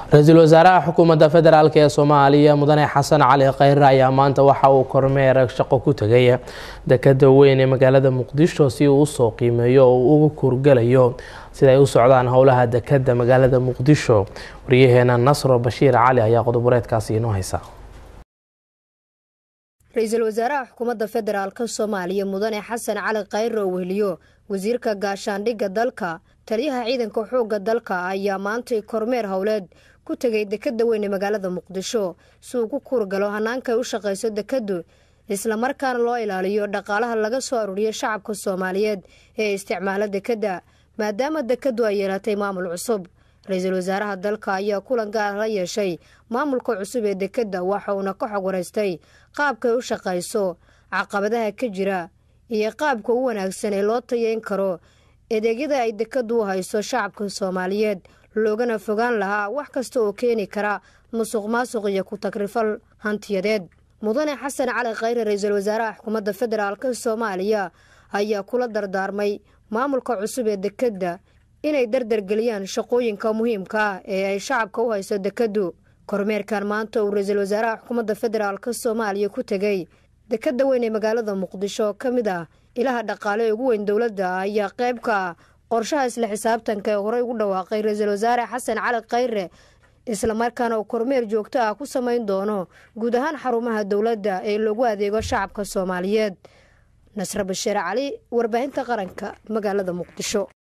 ra-iisul wasaaraha xukuumadda federaalk ee soomaaliya mudane xasan cali khayre ayaa maanta waxa uu kormeer shaqo ku tegay dekada weyn ee magaalada muqdisho si uu usoo qiimeeyo oo uu uga kurgalayo sida ay u socdaan howlaha dekada magaalada muqdisho waryaheena nasro bashiir cali ayaa qodoboreedkaasi inoo haysa ra-iisul wasaaraha xukuumadda federaalk soomaaliya mudane xasan cali khayre oo weheliyo wasiirka gaashaandhigga dalka taliyaha ciidanka xoogga dalka ayaa maantay kormeer howleed ku tegay dekada weyn ee magaalada muqdisho si uu ku kuurgalo hanaanka ay u shaqayso dekadu islamarkaana loo ilaaliyo dhaqaalaha laga soo aruuriyo shacabka soomaaliyeed ee isticmaala dekadda maadaama dekadu ay yeelatay maamul cusub ra-iisul wasaaraha dalka ayaa kulan gaar la yeeshay maamulka cusub ee dekadda waxa uuna ka xog waraystay qaabkay u shaqayso caqabadaha ka jira iyo qaabka u wanaagsan ee loo tayeyn karo adeegyada ay dekadu u hayso shacabka soomaaliyeed loogana fogaan lahaa wax kasta oo keeni kara musuq maasuq iyo ku tagrifal hantiyadeed mudane xasan cali khayre ra-iisul wasaaraha xukuumadda federaalk soomaaliya ayaa kula dardaarmay maamulka cusub ee dekadda inay dardargeliyaan shaqooyinka muhiimka ah ee ay shacabka u hayso dekadu kormeerkan maanta uu ra-iisul wasaaraha xukuumadda federaalk soomaaliya ku tegay dekada weyn ee magaalada muqdisho ka mid ah ilaha dhaqaale ee ugu weyn dowladda ayaa qayb ka ah qorshaha isla xisaabtanka ee horey ugu dhawaaqay ra-iisul wasaare xasan cali khayre islamarkaana uu kormeer joogto ah ku samayn doono guud ahaan xarumaha dowladda ee loogu adeego shacabka soomaaliyeed nasre bashiir cali warbaahinta qaranka magaalada muqdisho